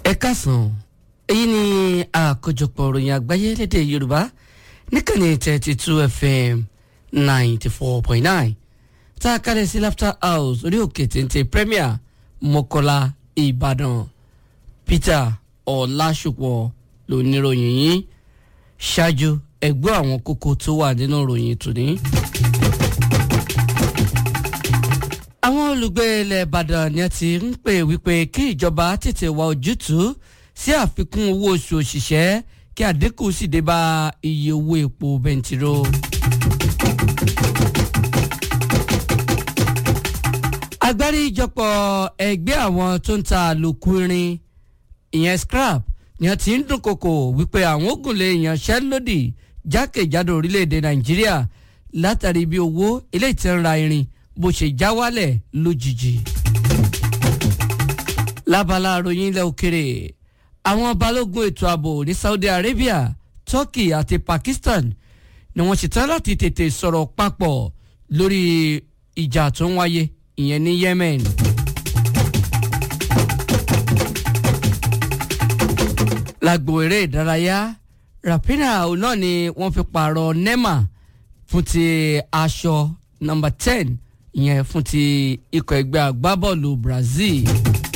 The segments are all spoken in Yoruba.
ẹ káàsán èyí ni àkójọpọ̀ ìròyìn àgbáyé lédè yorùbá níkànnì thirty two fm ninety four point nine tá a kálẹ̀ sí laughter house orí òkè téńté premier mọ́kọ́lá ìbàdàn peter ọ̀làṣùpọ̀ lóníròyìn yìí ṣáájú ẹgbẹ́ àwọn kókó tó wà nínú ìròyìn tòní. àwọn olùgbé ilẹ̀ ìbàdàn ni a ti ń pè wípé kí ìjọba tètè wá ojútùú sí àfikún owó oṣù òṣìṣẹ́ kí àdínkù sì dé bá iye owó epo bẹntiró. agbáríjọpọ̀ ẹgbẹ́ àwọn tó ń ta àlòkù irin ìyẹn scrap ni a ti ń dúnkokò wípé àwọn ògùnlé ìyanṣẹ́lódì jákèjádò orílẹ̀-èdè nàìjíríà látàrí bí owó eléyìí tí ń ra irin bó ṣe já wálẹ̀ lójijì. lábala àròyìn ilẹ̀ òkèrè àwọn balógun ètò ààbò ní saudi arabia turkey àti pakistan ni wọ́n ṣetán láti tètè sọ̀rọ̀ papọ̀ lórí ìjà tó ń wáyé ìyẹn ní yemen. lágbo eré ìdárayá rapina náà ni wọ́n fi pààrọ̀ nema fún ti aṣọ nọmba ten ìyẹn fún ti ikọ̀ ẹgbẹ́ agbábọ́ọ̀lù brazil.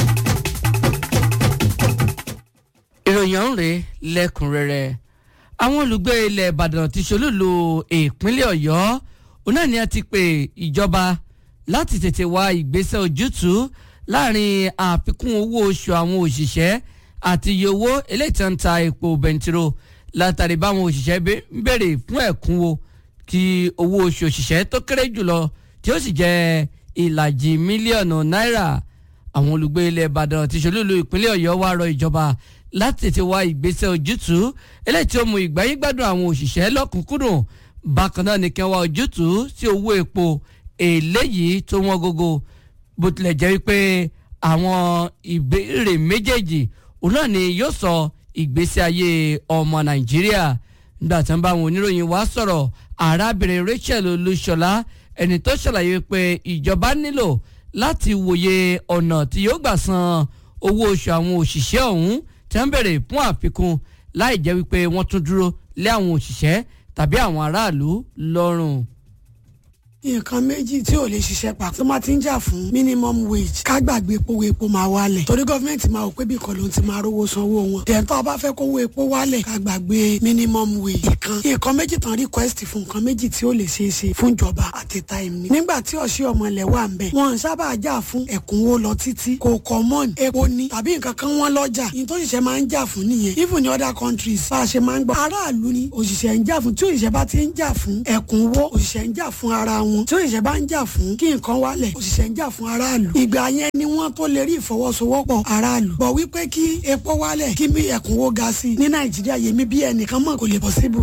ìròyìn ọ̀hún rèé lẹ́kùnrẹ́rẹ́ àwọn olùgbé ilẹ̀ ìbàdàn ti ṣolúlu ìpínlẹ̀ ọ̀yọ́ òun náà ni a ti pè ìjọba láti tètè wá ìgbésẹ̀ ojútùú láàrin àfikún owó oṣù àwọn òṣìṣẹ́ àti iye owó eléyìí tí wọ́n ń ta epo bẹntiró látàrí báwọn òṣìṣẹ́ ń béèrè fún ẹ̀kúnwó kí owó oṣù òṣìṣẹ́ tó kéré jùlọ tí ó sì jẹ́ ìlàjì mílíọ̀nù náírà àwọn olùgbé ilẹ̀ ìbàdàn ti ṣolúlu ìpínlẹ̀ ọ̀yọ́ wá rọ ìjọba láti tètè wá ìgbésẹ̀ ojútùú eléyìí tí ó mú ìgbáyé gbádùn àwọn òṣìṣẹ́ lọ́kùnkúndùn bákan náà ni kí wọ́n wá ojútùú sí owó epo eléyìí tó wọ́n gógó bó tilẹ̀ jẹ́ wípé àwọn ìbéèrè méjèèjì òun náà ni yóò sọ ìgbésí ayé ọmọ nàìjíríà nígbà tí wọ́n bá àwọn oníròyìn wá sọ̀rọ̀ arábìnrin rachel olúṣọlá ẹni tó ṣàlàyé pé ìjọba nílò láti wòye ọ̀nà tí yóò gbà san owó oṣù àwọn òṣìṣẹ́ ọ̀hún tí wọ́n bèrè fún àfikún láì jẹ́ wípé wọ́n tún dúró lé àwọn òṣìṣẹ́ tàbí àwọn aráàlú lọ́rùn nǹkan méjì tí ò lè ṣiṣẹ́ papọ̀ tó máa ti ń jà fún minimum wage ká gbàgbé epo epo máa wálẹ̀ torí gọ́fìmẹ̀ntì máa wò pé bí kan ló ti máa rówó sanwó wọn tẹ̀ntọ́ bá fẹ́ kówó epo wálẹ̀ ká gbàgbé minimum wage ìkan nǹkan méjì tán request fún nǹkan méjì tí ó lè ṣeé ṣe fún ìjọba àti time ni. nígbà tí ọ̀ṣẹ́ ọmọ ilẹ̀ wà ń bẹ̀ wọ́n sábà jà fún ẹ̀kúnwó lọ títí kò common epo ni tàbí nǹkan kan wọ́n lọ́jà ní tó ṣiṣẹ́ máa ń jà fún nìyẹn even in other countries bá a ṣe máa ń gbọ́ aráàlú ni òṣìṣẹ́ ń jà fún tí òṣìṣẹ́ bá ti ń jà fún ẹ̀kúnwó òṣìṣẹ́ ń jà fún ara wọn tí òṣìṣẹ́ bá ń jà fún kí nǹkan wálẹ̀ òṣìṣẹ́ ń jà fún aráàlú. ìgbà yẹn ni wọ́n tó lè rí ìfọwọ́sowọ́pọ̀ aráàlú. bọ̀ wípé kí epo wálẹ̀ kí mi ẹ̀kúnwó ga sí i ní nàìjíríà yèmí bí ẹnìkan mọ̀ kò lè possible.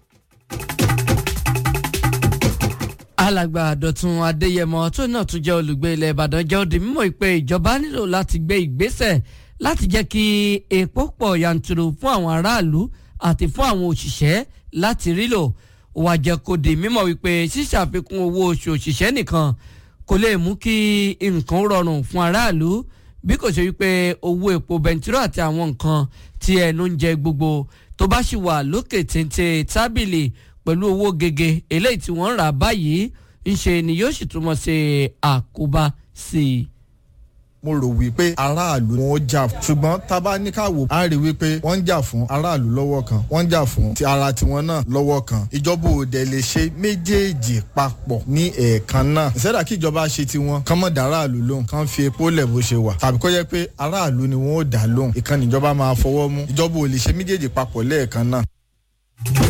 alàgbà dọ̀tun adéyẹmọ tó náà tún jẹ́ olùgbé ilẹ̀ ìbàdàn jẹ́ òdì mímọ́ pé ìjọba nílò láti gbé ìgbésẹ̀ láti jẹ́ kí epo pọ̀ yanturu fún àwọn aráàlú àti fún àwọn òṣìṣẹ́ láti rí lò wà jẹ́ kó di mímọ̀ wípé ṣíṣàfikún owó oṣù òṣìṣẹ́ nìkan kò lè mú kí nǹkan rọrùn fún aráàlú bí kò ṣe wípé owó epo bẹntiró àti àwọn nǹkan tí ẹnu ń jẹ gbogbo tó bá sì wà lókè téńté tábìlì pẹ̀lú owó gègé eléyìí tí wọ́n ń rà báyìí ńṣe ni yóò sì túmọ̀ ṣe àkóbá sí i mo rò wípé aráàlú wọn ó jà fún ṣùgbọ́n tábà ní ká wò á rí wípé wọ́n ń jà fún aráàlú lọ́wọ́ kan wọ́n ń jà fún ti ara tiwọn náà lọ́wọ́ kan ìjọba òde lè ṣe méjèèjì papọ̀ ní ẹ̀ẹ̀kan náà ìṣẹ́dá kí ìjọba ṣe tiwọn kán mọ̀ dá aráàlú lóhùn kán fi epo lẹ̀ bó ṣe wà tàbí kó jẹ́ pé aráàlú ni wọ́n ó dá lóhùn ìkànnì ìjọba máa fọwọ́ mú ìjọba ò lè ṣe méjèèjì papọ̀ lẹ́ẹ̀kan náà